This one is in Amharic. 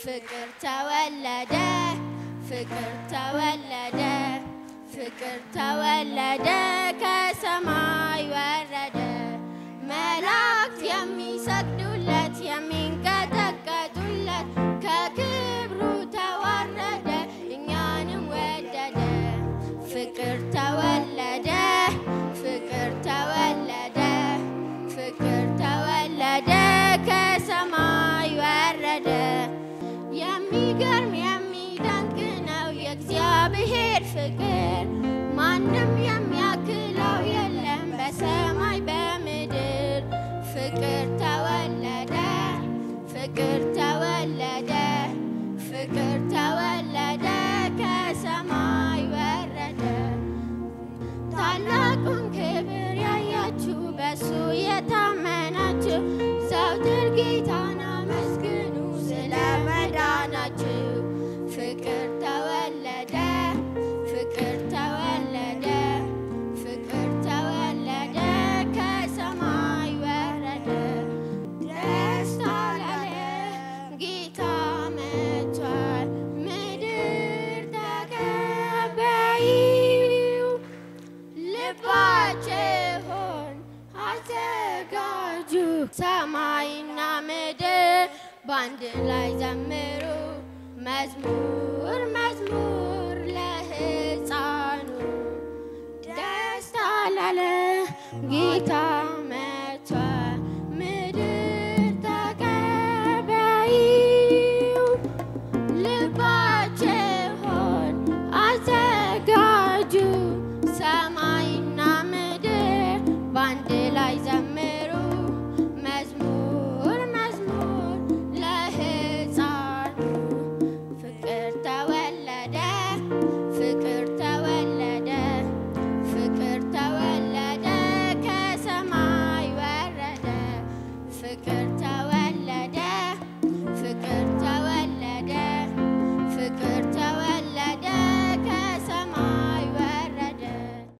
ፍቅር ተወለደ ፍቅር ተወለደ ፍቅር ተወለደ ከሰማይ ወረደ መላእክት የሚሰግዱለት የሚንቀጠቀጡለት ከክብሩ ተዋረደ እኛንም ወደደ ፍቅር ተወለደ ፍቅር ተወለደ ፍቅር ተወለደ ከሰማይ ወረደ የሚገርም የሚደንቅ ነው የእግዚአብሔር ፍቅር ማንም የሚያክለው የለም በሰማይ በምድር ፍቅር ተወለደ ፍቅር ተወለደ ፍቅር ተወለደ ከሰማይ ወረደ ታላቁን ክብር ያያችሁ በሱ የታመናችሁ ዘውትር ጌታን አመስግኑ ስለ መዳናችሁ ፍቅር ተወለደ ፍቅር ተወለደ ፍቅር ተወለደ ከሰማይ ወረደ ደስታ ለዓለም ጌታ መጥቷል ምድር ተቀበይው ልባችሁን አዘጋጁ ሰማይና ምድር በአንድ ላይ ዘምሩ መዝሙር መዝሙር ለሕፃኑ ደስታ ለዓለም